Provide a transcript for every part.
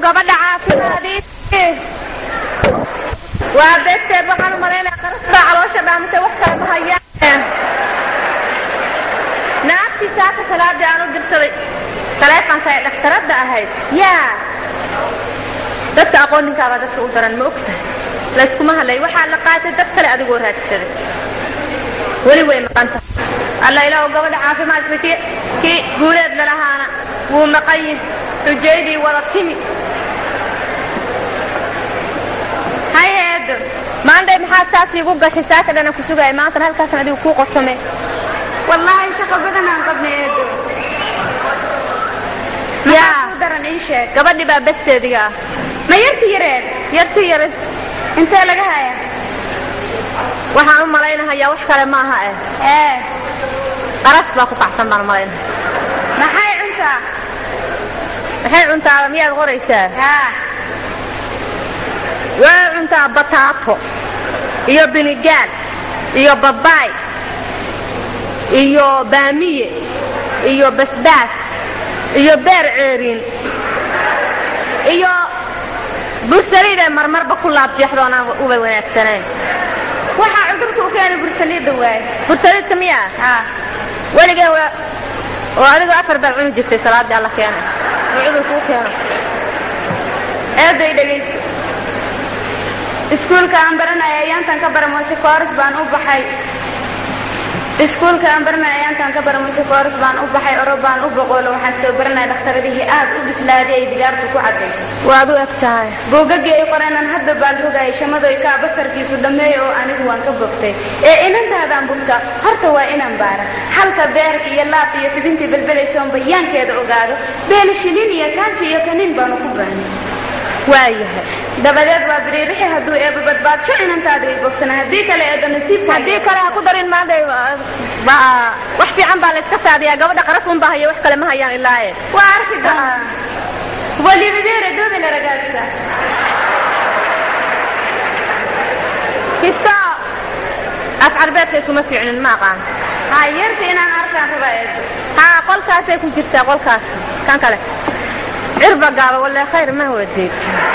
gabadha caafimaadii waa beesteed waxaan u malaynaya qarasbaa caloosha dhaamise wax kale ma hayaan naagtii saaka salaadii aan u dirsaday taleefonka ee dhakhtaradda ahayd yaa dadka aqooninkaabaa dadka u daran ma ogtahay layskuma hadlay waxaa la qaatay dad kale adigoo raadsaday weli way maqan tahay alla ilaahu gabadha caafimaadka kii kii guuleed lalahaana wuu maqan yihi xujaydii wada timi hayeedo maandhay maxaad saas iigu gashay saaka dhana ku sugaya maantana halkaasan adigu kuu qorsame wallaahi shaqo badan aan qabnay eedo yaa u daran ii sheeg gabadhii baa besteediga ah ma yarti yareed yarti yarid intee laga haya waxaan u malaynahayaa wax kale maaha eh ee qaras baa ku kacsan baan u malaynaha maxay cuntaa maxay cuntaaba miyaad qoraysaa haa waa cuntaa bataato iyo binigaal iyo babaay iyo baamiye iyo basbaas iyo beer ceeriin iyo bursaliidee marmarba ku laabjeexdoon aan uba wanaagsanayn waxaa cudurka u keenay bursaliidda waaye bursaliidka miyaa haa weligeen waa oo adigu afar baad cuni jirtay salaadii alla keenay oo cudurku u keeno eeday dhegayso iskuulka aan baranaya ayaantan ka baramoyse kooras baan u baxay iskuulka aan baranaya ayaantan ka baramoyse kooras baan u baxay oro baan u boqoolo waxaan soo baranaya dhakhtaradihii aad u bislaaday ay digaartu ku caddayso waad u eg tahay buugaggii ay qoreenan hadda baan rogayay shamadoy kaa basarkiisu dhammeeya oo anigu waan ka bogtay ee inantaadaan bugta horta waa inaan baara halka beerka iyo laabta iyo fidintii belbelaysoon bayaankeeda ogaado beelashilin iyo kaanji iyo kaniin baanu ku baahnay waayahay dabadeed waa biriirixi hadduu eeba badbaadsho inantaadu ay bogsana haddii kale eeda nasiibka haddii kale ha ku darin maantay ba- wax fiican baa layska saadiyaa gabadha qaras un baa haya wax kale ma hayaan ilaaye waa arki doonaa walibadeere dooda la ragaagsa kisto af carbeedka iskuma fiicnin ma aqaan ha yarta inaan arkaan raba eedo haa qolkaasay ku jirtaa qolkaas kan kale cirba gaaba walle khayr ma wadeed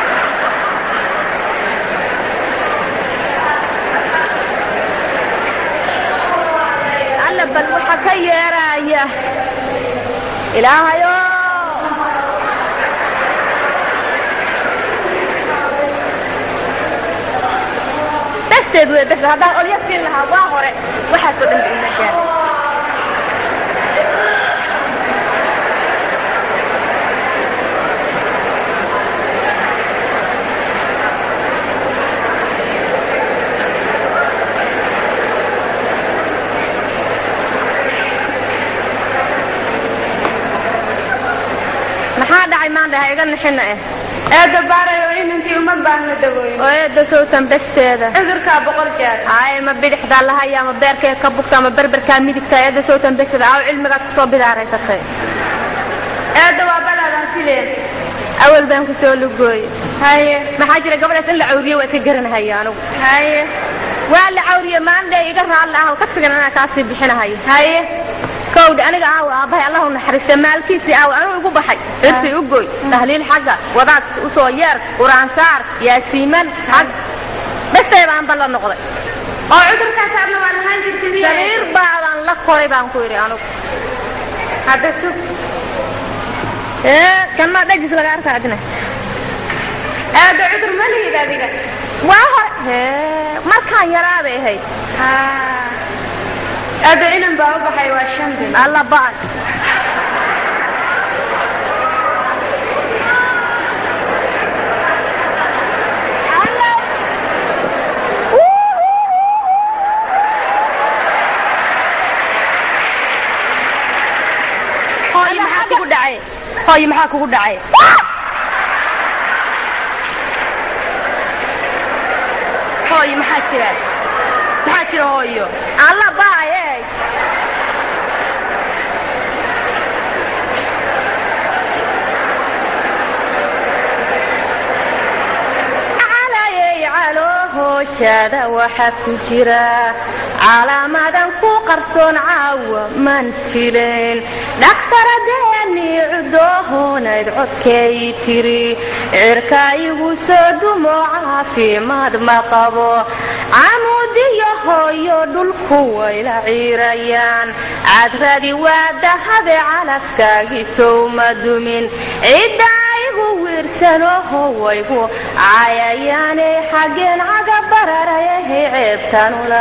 alla bal waxa ka yeeraya ilaahayo besteed wey bes haddaan olya siin lahaa waa hore waxaasoo dhan ba ima gaar maxaa dhacay maanta ha iga nixina eh eeda baarayo inantii uma baahna dawooyin oo eedda sowtan besteeda cudurkaa boqol jeer ay ma bidixdaa lahaya ma beerkeed ka bugta ma berberkaa midigta eedda sowtan besteeda aw cilmigaad kusoo bidaaraysatay eeda waa balaadaan fileen awal baan kusoo lugooye haye maxaa jira gabadhaas in la cawriye waa iska garanahaya anugu haye waa la cawriye maandhe iga raalla ah kasigan anaa kaasii bixinahayo haye kowdha aniga aaw aabbahay allahu naxariista maalkiisii aaw anuu igu baxay cirsi u goy tahliil xagga wadaad usoo yeer quraansaar yaasiiman xag bestay baan balla noqday oo cudurkaas aadna waa lahaan jirtay miya sariir baabaan la koray baan ku yidhi anugu hadda sug ee kan maa dhajis laga arkaa adina eeda cudur ma lihid adiga waa hore hee markaan yaraa bay ahayd ha eeda inan baa u baxay waa shan bil alla ba'an hooyo maxaa kugu dhacay hooyo maxaa kugu dhacay hooyo maxaa jira maxaa jira hooyo alla ba'aye calayey calo hooshada waxaa ku jira calaamadan ku qarsoon caawa man filayn dhakhtaradeenii cudoohon kalsoonayd codkay tiri cirka igu soo dumo caafimaad ma qabo camuudiyo hooyo dhulku wayla ciirayaan cadradi waa dahade calafkaagisow ma dumin cidda igu wiirsanoho waygu cayayaanay xaggeen caga bararayahay ceebtan ula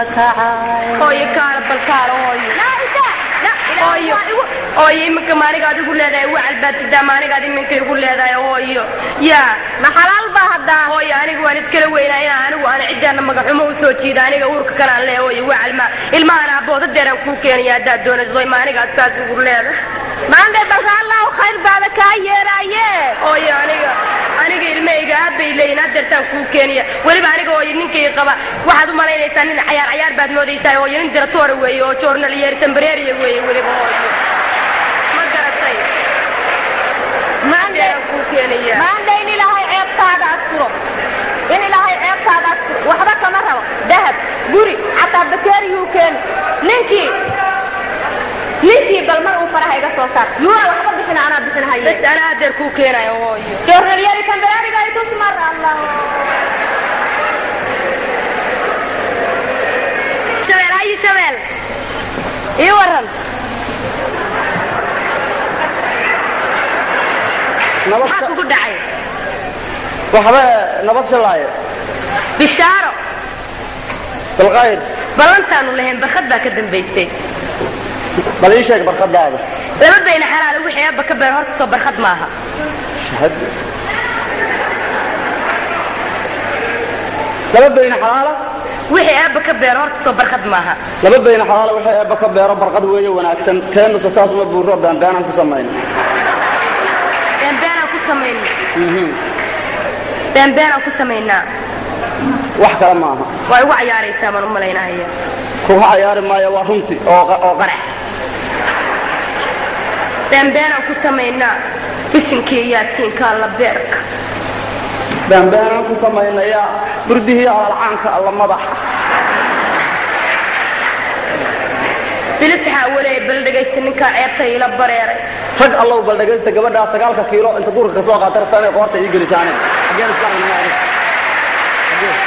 kacayooyo iminka maaniga adigu leedahay wacalbaatidaa maaniga ad iminka igu leedahay hooyo yaa ma xalaal baa haddaa hooyo anigu waan iskala weynaa inaa anigu aan ciddaana magaxumo u soo jiida aniga uurka kalaan lee hooyo wacalma ilmahan aabooda deeraan kuu keenaya haddaad doonayso maanigaad saas igu leedahay maande balka allahu khayr baada kaa yeeraaye hooyo aniga aniga ilmahayga aabbay leeyihin hadeertaan kuu keenaya weliba aniga hooyo ninkay qaba waxaad u malaynaysaa nin cayaar cayaar baad moodaysaa hooyo nin diratoora weeye oo joornalyeer tambareeriya weeye weliba hooyo ma garatay maande kuu keenaya maande in ilaahay ceebtaada asturo in ilaahay ceebtaada asturo waxba kama rabo dahab guri xataa bakeeriyuu keeni ninkii ninkii bal mar uu faraha iga soo saar yuuna waxba bixin anaa bixinahaye bas anaa hadeer kuu keenayo hooyo joornalyari tambareeriga ay tusmar allah shabeel hayi shabeel ii waran maxaa kugu dhacay waxba nabad shalaaye bishaaro bilkhayr ballantaanu lahayn barkad baa ka dambaysay bal ii sheeg barkadaada laba bayna xalaala wixii aabba ka beer horta soo barkad maaha shahad laba bayna xalaala wixii aabba ka beer horta soo barkad maaha laba bayna xalaala waxay eebba ka beero barqad weeye wanaagsan teenusa saas uma buuro baanbaanaan ku samayna beenbeenaan ku samayna beenbeenaan ku samaynaa wax kale maaha waa igu cayaaraysaa baan u malaynahaya kuga cayaari maayo waa runti oo oo qarax beenbeenaan ku samaynaa bisinkii yaatiinka alla beerka baanbaanaan ku samaynayaa burdihii alalcaanka alla madaxa bilisxaa waleey bal dhegaysta ninkaa ceebta iila bareeray rag allow bal dhegaysta gabadhaa sagaalka kiilo inta duurka ka soo qaata rabtaa inay qoorta ii gelisa aniga xaggeen iska argnaa aniga Xaggeen?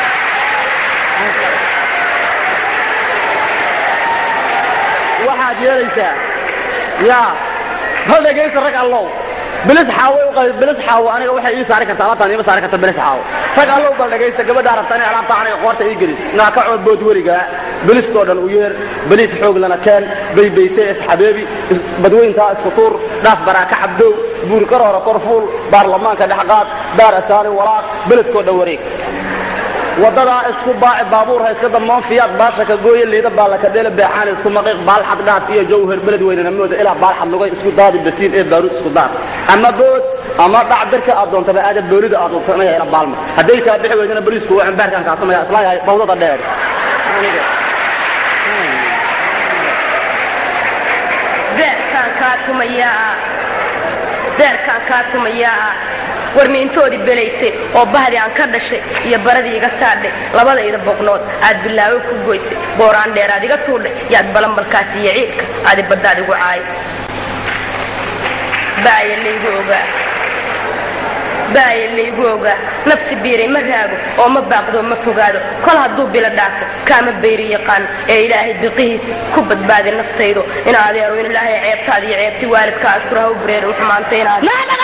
waxaad yeelaysaa yaa bal dhegaysta rag allow bilis xaawo u qay bilis xaawo aniga waxay ii saari kartaa alaabtaan iima saari karta bilis xaawo rag allow bal dhegaysta gabadhaa rabtaa inay alaabta aniga qoorta ii gelis naa ka cood bood weligaa biliskoo dhan u yeer baliis xoog lana keen baybayse isxabeebi is- badweyntaa isku tuur dhaaf baraaka cabdow buuri karoora korfuul baarlamaanka dhexqaad daar asaari walaaq beledkoo dhan wareeg wadadaa isku baaci baabuur ha iska damoon fiyaad baasha ka gooye liida baalaka dheele beexaan isku maqiiq baalxad dhaaf iyo jawhar beled weynana mooda ilaa baalxad lugay isku daadi basiin ee baaruud isku daar ama bood ama dhac birka aad doontaba aada boolida aad doontanaya ila baalma hadday kaa bixi weydana boliisku waa ambaarkaan kaasamaya isla yahay bawdada dheer aniga beerkaan kaa tumayaa beerkaan kaa tumayaa war miintoodii belaysay oo bahdii aan ka dhashay iyo baradii iga saadhay labadayda boqnood aad bilaawo ku goysay booraan dheeraad iga tuudhay yaad balanbalkaas iyo ciidka aadi baddaad igu caay baaya laygu ogaa baaya laygu ogaa nafsi biiray ma raago oo ma baaqdo ma fogaado kol hadduu bilo dhaafo kaama bayri yaqaan ee ilaahay biqihiisa ku badbaadi naftaydo in adeero in ilaahay ceebtaada iyo ceebti waalidka astura ha u bareerin xumaanta inaad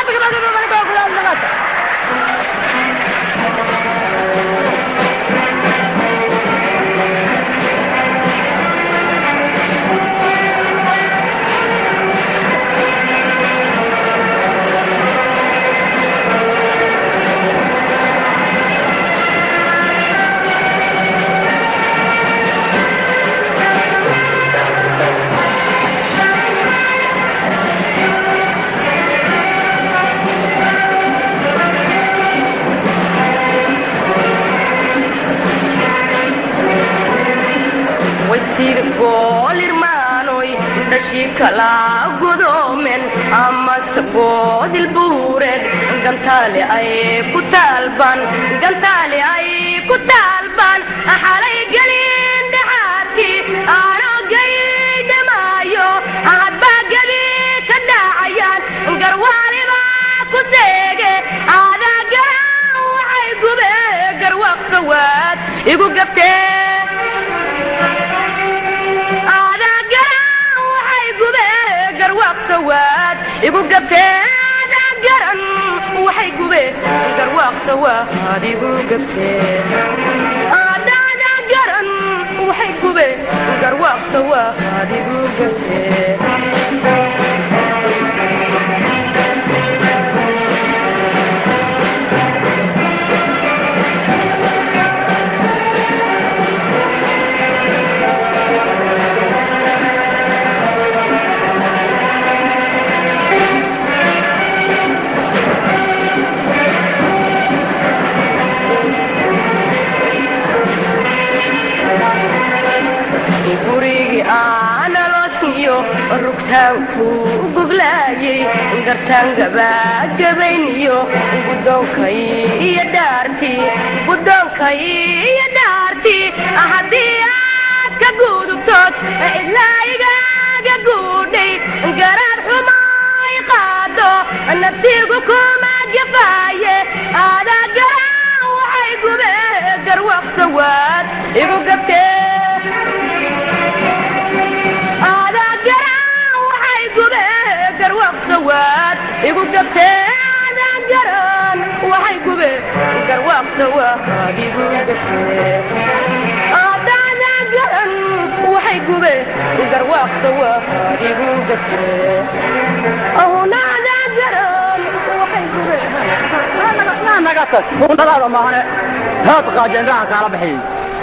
waysiga goolirmaanoy dhashii kala godoomen amase goodilbuureed gantaale ay ku taalban gantaale ay ku taalban xalay gelin dhaxaadkii aanoo geydamaayo hadbaa gebi ka dhaacayaan garwaaliba gabtee garan waxay gubeen garwaaqsa waa adigu gabtee aadaada garan waxay gubeen garwaaqsa waa adigu gabtee gurigii aanaloosniyo rugtaanku goglaayay gartaan gabaagabayniyo gudoonkay iyo dhaartii gudoonkay iyo dhaartii haddii aad ka gudubtood cidlaayigaaga guudhay garaad xumaay qaado naftigu kuma gafaaye aadaa garaan waxay gube garwaqsa waad igu gabtee garwaaqsawaad igu gabtee aadaan garan waxay gube garwaaqsawaad igu gabtee aadaadan garan waxay gube garwaaqsawaad igu gabtee ahunaadaan garan waxay gube naga tag hundadaada maahane haad qaajeenraha kaala bixiyey